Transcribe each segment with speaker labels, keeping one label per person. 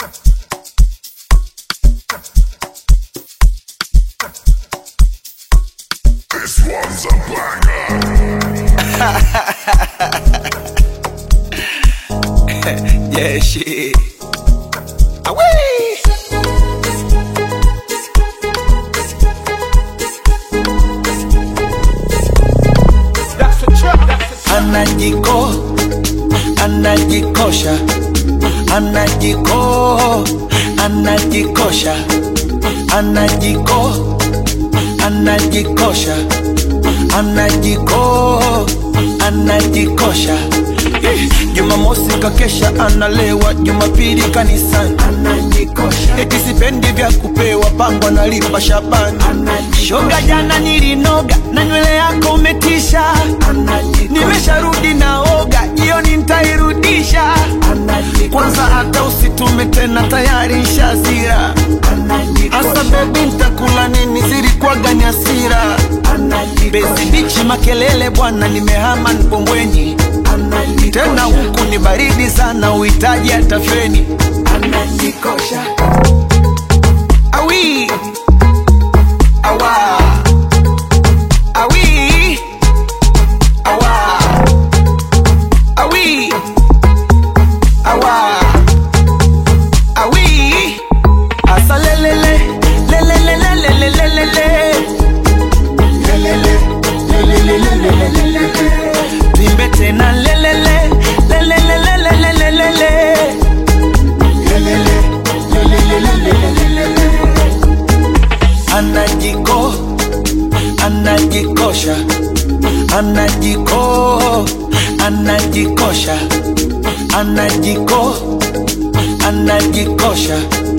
Speaker 1: This one's a banger.
Speaker 2: Yeah, shit. Away. Anajiko, anajikosha, anajiko, anajikosha, anajiko, anajikosha, anajiko, anajikosha. Eh, Jumamosi kakesha analewa, Jumapili kanisani anajikosha. Eti sipendi vya kupewa, pango analipa Shabani shoga. Jana nilinoga na nywele yako umetisha, nimesharudi naoga, jioni nitairudisha. Kwanza hata usitume tena, tayari nshazira. Asa bebi, ntakula nini? Zilikuwaga ni hasira. Bezi bichi makelele bwana, nimehama Mbombweni tena huku ni baridi sana, uhitaji hata feni. Anajikosha awi awa awi awa awi awa awi asa lelele lelele lelele lelele lelele lelele lelele Vimbe tena lelele lelele lelele lelele Anajiko anajikosha anajiko anajikosha anajiko anajikosha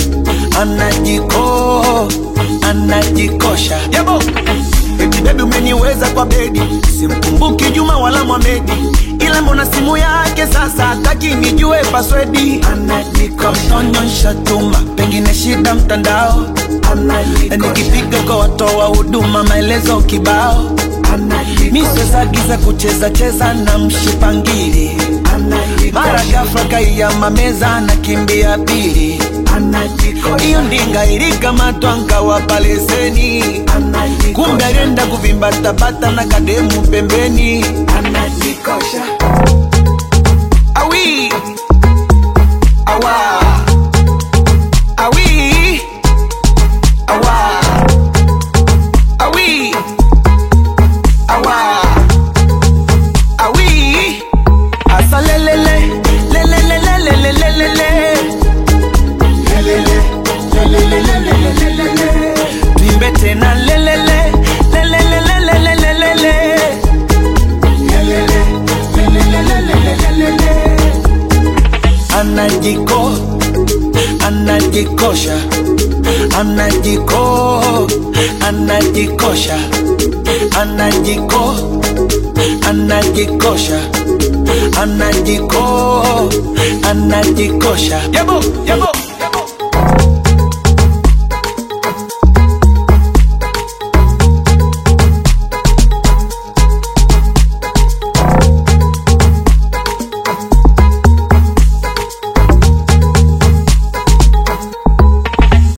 Speaker 2: anajiko anajikosha yabo Eti bebi umeniweza kwa bedi, simkumbuki Juma wala Mwamedi, ila mbona simu yake sasa hataki nijue paswedi. Anajikosonyosha tuma, pengine shida mtandao. Nikipiga kwa watoa huduma maelezo kibao. Misezagiza kucheza cheza na mshipangili, mara ghafla kaiyama meza nakimbia pili hiyo ndinga ilikamatwa nkawapa leseni, kumbe alienda kuvimbatabata na kademu pembeni. Anajikosha awi awa awi awa awi awa awi asa lelele lelele lelele lelele Vimbe tena lelele lelele lelele lelele Anajiko anajikosha anajiko anajikosha anajiko anajikosha anajiko anajikosha yabo yabo